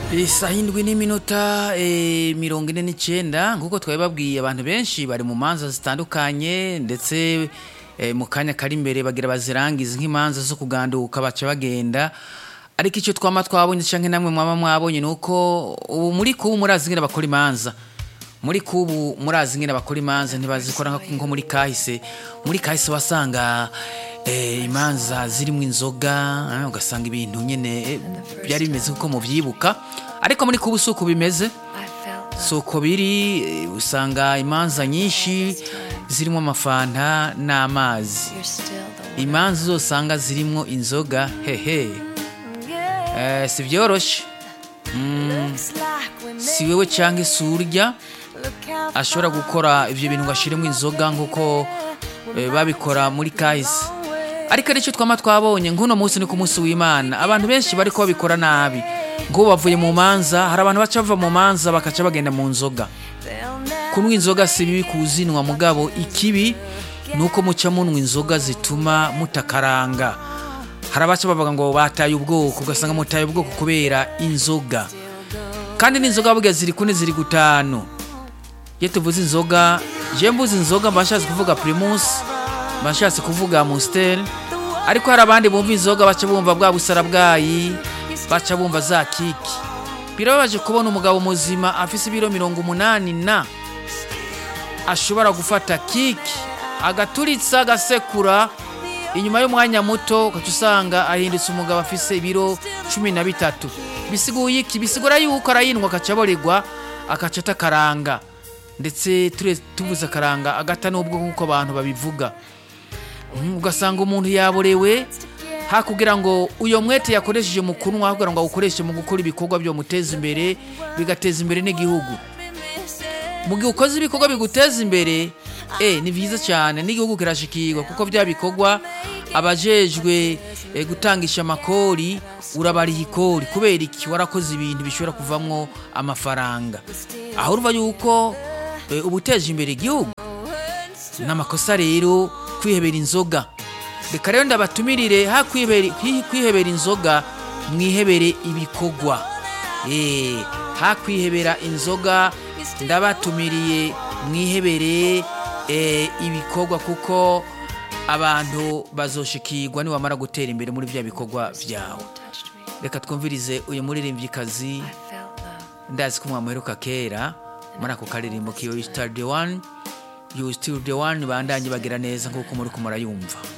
isaha indwi n'iminota eh, mirongo ine n'icyenda nk'uko twabibabwiye abantu benshi bari mu manza zitandukanye ndetse eh, mu kanya kari imbere bagira bazirangiza nk'imanza zo kuganduka baca bagenda ariko icyo twama twabonye cyangwa namwe mwaba mwabonye ni uko ubu muri kubu murazi ngene bakora imanza muri kubu murazi ngene bakora imanza ntibazikora nka- nko muri kahise muri kahise wasanga eh, imanza zirimo inzoga eh, ugasanga ibintu nyene eh, byari bimeze kuko mubyibuka ariko muri kubu si uko bimeze si uko biri eh, usanga imanza nyinshi zirimo amafanta n'amazi imanza zosanga zirimo inzoga hehe eh, si byoroshye si wewe cyangwa se urya ashobora gukora ibyo bintu ngo ashiremo inzoga nk'uko eh, babikora muri kahise ariko aricyo twama twabonye nk'uno munsi ni ku munsi w'imana abantu benshi bariko babikora nabi ngo bavuye mu manza hari abantu baca bava mu manza bakaca bagenda mu nzoga kunywa inzoga si bibi kuzinwa mugabo ikibi ni uko muca munywa inzoga zituma mutakaranga hari abaca bavuga ngo bataye ubwoko ugasanga mutaye ubwoko kubera inzoga kandi n'inzoga burya ziri kune ziri gutanu iyo tuvuze inzoga je mvuze inzoga mba nshatse kuvuga primus mba nshatse kuvuga mustel ariko hari abandi bumva inzoga baca bumva bwa busara bwayi baca bumva za kiki birababaje kubona umugabo muzima afise ibiro mirongo umunani na ashobora gufata kiki agaturitsa agasekura inyuma y'umwanya muto ugaca usanga ahindutse umugabo afise ibiro cumi na bitatu bisiguye iki bisigura yuko arayindwa akaca aborerwa akaca atakaranga ndetse ture- tuvuze akaranga agata n'ubwo nk'uko abantu babivuga Mm, ugasanga umuntu yaborewe hakugira ngo uyo mwete yakoresheje mu kunywa hakugira ngo awukoreshe mu gukora ibikorwa byomuteza imbere bigateza imbere n'igihugu mu gihe ukoze ibikorwa biguteza imbere eh ni byiza cyane n'igihugu kirashikirwa kuko bya bikorwa abajejwe eh, gutangisha amakori urabariha ikori kubera iki warakoze ibintu bishobora kuvamwo amafaranga aho urumva yuko eh, uba uteje imbere igihugu n'amakosa rero kwihebera inzoga reka rero ndabatumirire ha kwihebera kwi- kwihebera inzoga mwihebere ibikorwa Eh, ha kwihebera inzoga ndabatumiriye mwihebere eh, ibikorwa kuko abantu bazoshikirwa niwamara gutera imbere muri bya bikorwa byawe reka twumvirize uyu muririmbyikazi ndazi ko mwamuheruka kera muri ako karirimbo kiwe you still the one you still the one bandanye bagira neza nk'uko muri kumurayumva